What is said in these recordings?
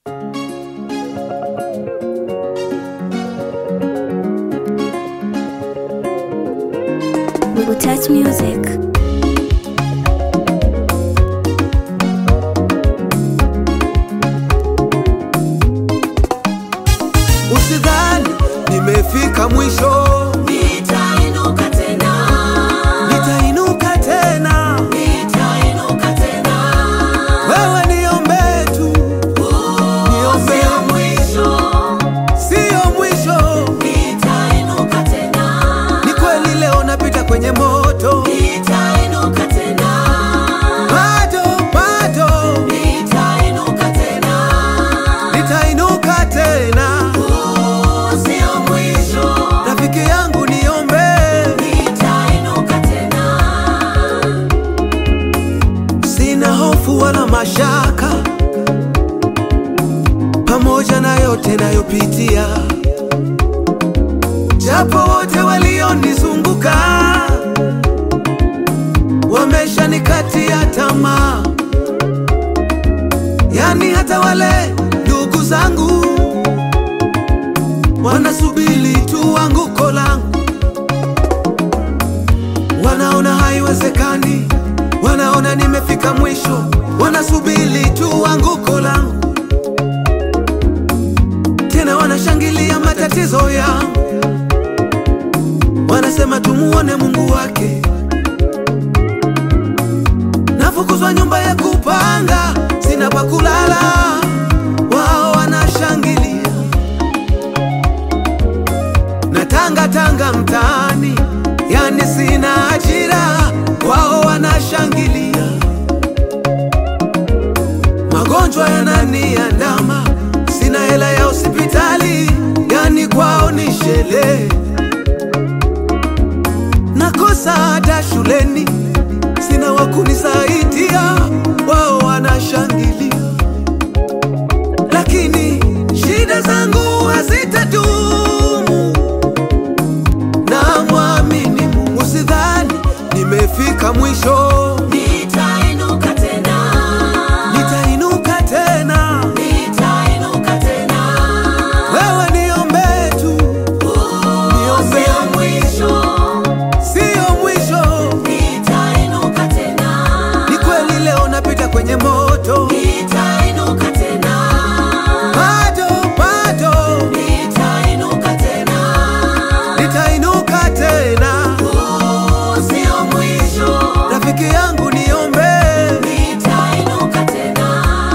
Touch Music. Usidhani nimefika mwisho, Nitainuka tena, nitainuka tena. nitainuka tena. Wewe niombe tu, niombe, Sio mwisho, siyo mwisho. nitainuka tena, Ni kweli leo napita kwenye moto, nitainuka tena, bado bado nitainuka tena. nitainuka tena. Sio mwisho, Rafiki yangu niombe, nitainuka tena. sina hofu wala mashaka, pamoja na yote nayopitia, japo wote walionizunguka wameshanikatia tamaa, yani hata wale ndugu zangu wanasubiri tu anguko langu, wanaona haiwezekani, wanaona nimefika mwisho, wanasubiri tu anguko langu, tena wanashangilia matatizo yangu, wanasema tumuone Mungu wake. Nafukuzwa nyumba ya kupanga, sina pa kulala, wao wanashangilia na tanga tanga mtaani, yani sina ajira, wao wanashangilia. Magonjwa yananiandama, sina hela ya hospitali, yani kwao ni sherehe. Nakosa hata shuleni, sina wa kunisaidia, wao wanashangilia. Lakini shida zangu hazitadumu na mwamini Mungu, usidhani nimefika mwisho, Nitainuka tena, nitainuka tena. nitainuka tena. Wewe niombe tu, niombe, Sio mwisho, siyo mwisho. nitainuka tena. Ni kweli leo napita kwenye moto, Nitainuka tena, bado bado nitainuka tena. nitainuka tena. Sio mwisho, Rafiki yangu niombe, nitainuka tena.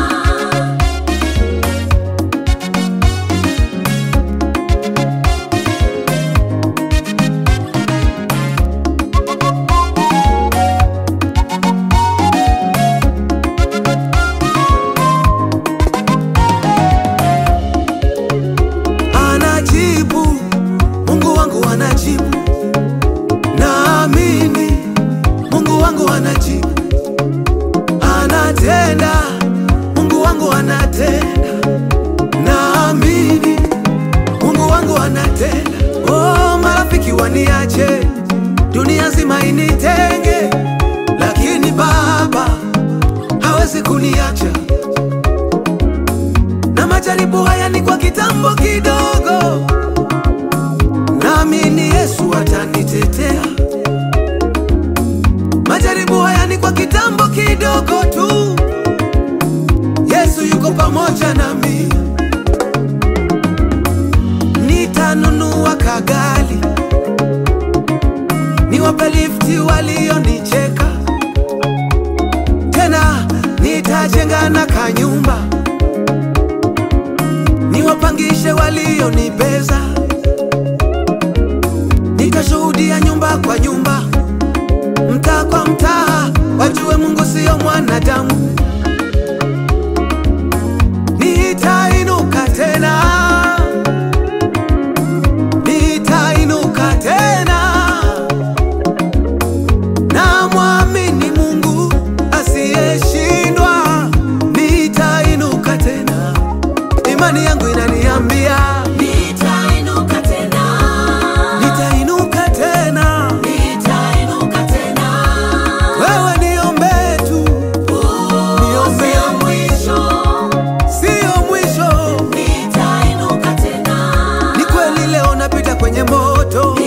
anajibu Mungu wangu anajibu, naamini Mungu wangu anajibu, anatenda Mungu wangu anatenda, naamini Mungu wangu anatenda. Oh, marafiki waniache, dunia nzima initenge, lakini Baba hawezi kuniacha na majaribu haya ni kwa kitambo kidogo, naamini Yesu atanitetea. Majaribu haya ni kwa kitambo kidogo tu, Yesu yuko pamoja nami. Nitanunua kagali, niwape lifti walionicheka, tena nitajenga na kanyumba niwapangishe walionibeza, nitashuhudia nyumba kwa nyumba, mtaa kwa mtaa, wajue Mungu siyo mwanadamu. Nitainuka tena, nitainuka tena, na mwamini Mungu asiyeshindwa, nitainuka tena imani yangu inaniambia Nitainuka moto